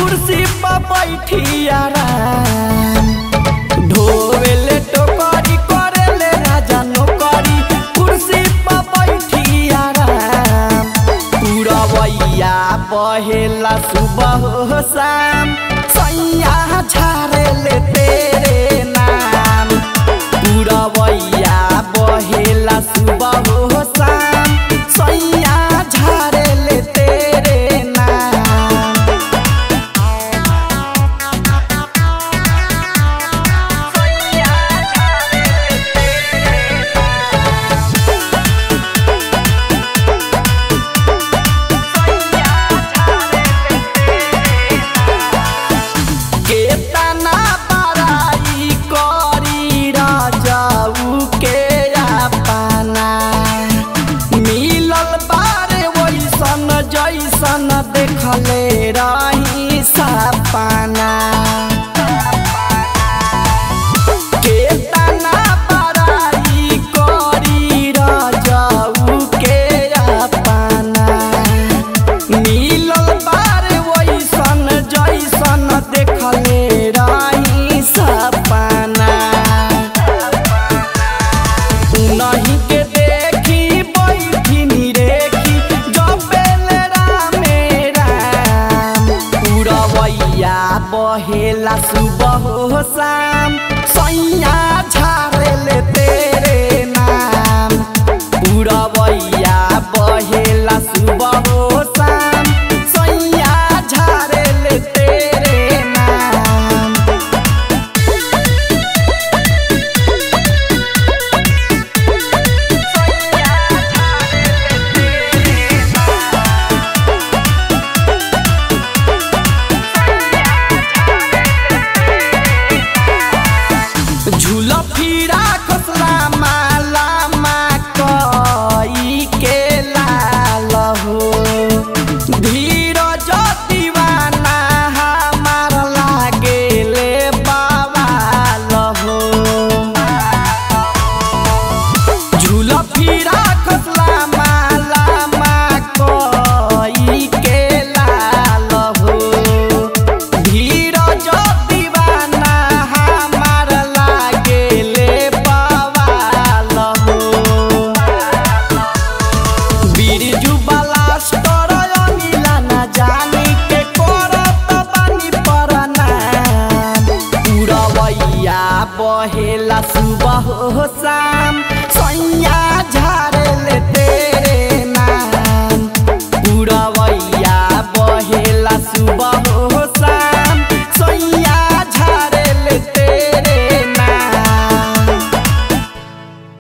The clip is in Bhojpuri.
कुर्सी पर बैठी आराम ढोवेले टोकरी करेले राजा नौकरी कुर्सी पर बैठी आराम पुरवैया बहेला सुबह हो शाम सैया झारेले तेरे नाम पुरवैया बहेला सुबह हो शाम सैया झारेले तेरे नाम केतना बड़ाई करी राजाऊ के अपना मिलल बारे वैसन जैसन देखले रही सपना केतना बड़ाई करी राजाऊ के अपना मिलल बारे वैसन जैसन देखले रही सपना नहीं के देखी बैठी निरेखी जबेल रामे राम पुरवैया बहेला सुबह हो शाम सैया झारेले तेरे नाम पुरवैया बहेला सुबह हो शाम सैया झारेले तेरे नाम झूल फिरा खसला माला मा कई के लाल हो धीरज दीवाना हमार लागेले बवाल हो झूल फिरा खसला माला मा कई के लाल हो धीरज दीवाना हमार लागेले बवाल हो बिरजू बलास्टर अनिला ना जानी के करत बानी परनाम पुरवैया बहेला सुबह हो शाम सैया झारेले तेरे नाम पुरवैया बहेला सुबह